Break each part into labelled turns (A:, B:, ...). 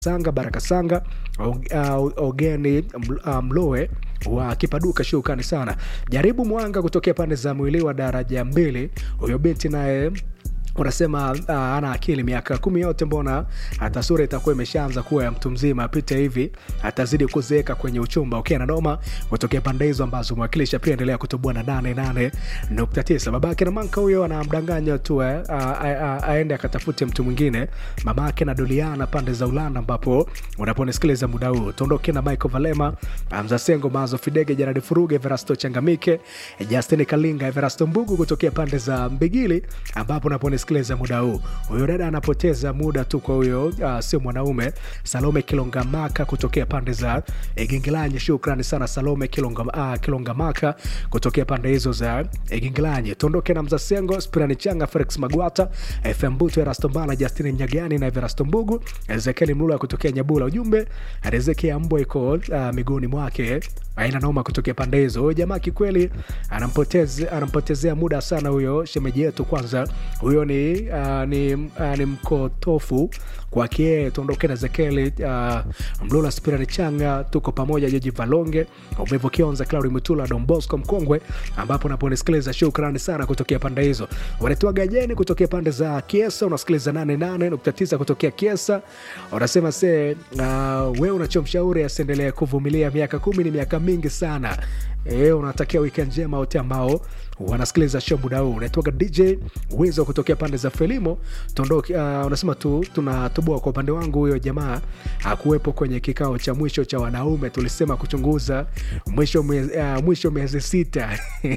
A: Sanga Baraka Sanga uh, Ogeni Mloe wa Kipaduka, shukrani sana. Jaribu Mwanga kutokea pande za mwili wa daraja mbili, huyo binti naye unasema uh, ana akili miaka kumi yote, mbona hata sura itakuwa imeshaanza kuwa ya mtu mzima, apite hivi atazidi kuzeeka kwenye uchumba. Okay, na noma kutokea pande hizo ambazo mwakilisha pia endelea kutoboa na nane nane nukta tisa. Babake na manka huyo anamdanganya tu eh, aende akatafute mtu mwingine. Mamake na Doliana pande za Ulanda, ambapo unaponisikiliza muda huu, tuondoke na Michael Valema, Hamza Sengo, Mazo Fidege, Jaradi Furuge, Everasto Changamike, Justin Kalinga, Everasto Mbugu kutokea pande za Mbigili, ambapo unaponisikiliza muda huu. Huyo dada anapoteza muda tu kwa huyo, uh, sio mwanaume. Salome Kilongamaka kutokea pande za Egingilanyi, shukrani sana Salome Kilonga, uh, Kilongamaka kutokea pande hizo za Egingilanyi. Tuondoke na Mzasengo, Spirani Changa, Felix Magwata, FM Buto, Erasto Mbala, Justin Nyagani na Everasto Mbugu, Ezekiel Mlula kutokea Nyabula. Ujumbe Riziki Ambo iko uh, miguuni mwake aina noma kutokea pande hizo. Huyo jamaa kikweli anampotezea anampotezea muda sana huyo shemeji yetu. Kwanza huyo ni, uh, ni, uh, ni mkotofu kwake. Tuondoke na Zekeli uh, Mlula Spirani Changa, tuko pamoja. Joji Valonge Umevu Kionza, Claudi Mutula, Don Bosco Mkongwe, ambapo unaponisikiliza shukrani sana kutokea pande hizo. Wanatua Gajeni kutokea pande za Kiesa, unasikiliza 88.9 kutokea Kiesa. Unasema se uh, wewe unachomshauri asiendelee kuvumilia, miaka kumi ni miaka mingi sana. E, unatakia weekend njema wote ambao wanasikiliza show muda huu. Unaitoka DJ Wizo kutokea pande za Felimo Tondoki. Uh, unasema tu tunatoboa kwa upande wangu, huyo jamaa akuwepo kwenye kikao cha mwisho cha wanaume, tulisema kuchunguza mwisho miezi, uh, mwisho miezi sita.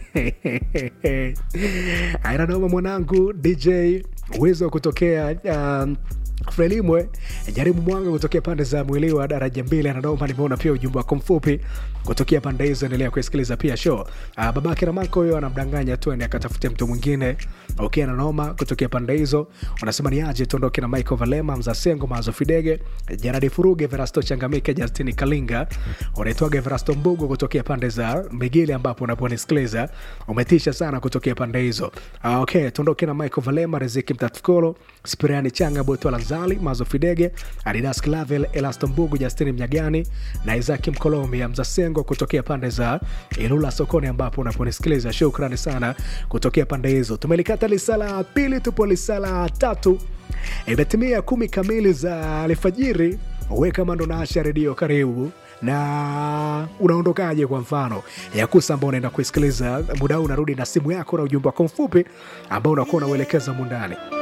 A: Ainanoma mwanangu DJ Wizo kutokea uh, Frelimwe jaribu mwanga kutokea pande za mwili wa daraja mbili anadoma. Nimeona pia ujumbe wako mfupi kutokea pande hizo, endelea kusikiliza pia show. Uh, babake Ramako huyo anamdanganya tu ende akatafute mtu mwingine. Okay, ananoma kutokea pande hizo, unasema ni aje tuondoke na Michael Valema, Mzasengo, Mazo Fidege, Jaradi Furuge, Verasto Changamike, Justini Kalinga, unaitwaga Verasto Mbugu kutokea pande za Migili, ambapo unaponisikiliza umetisha sana kutokea pande hizo. Uh, okay, tuondoke na Michael Valema, Riziki Mtatukolo, Spiriani Changa, Boto Lazali, Mazo Fidege, Adidas Clavel, Elasto Mbugu, Justini Mnyagani na Isaki Mkolomi, Mzasengo kutokea pande za Ilula sokoni, ambapo unaponisikiliza shukrani sana kutokea pande hizo. Tumelikata lisala pili, tupo lisala tatu, imetimia kumi kamili za alfajiri. Weka mando na Asha Redio, karibu na unaondokaje? Kwa mfano Yakusa ambao unaenda kuisikiliza muda huu, unarudi na simu yako na ujumbe wako mfupi ambao unakuwa unauelekeza mundani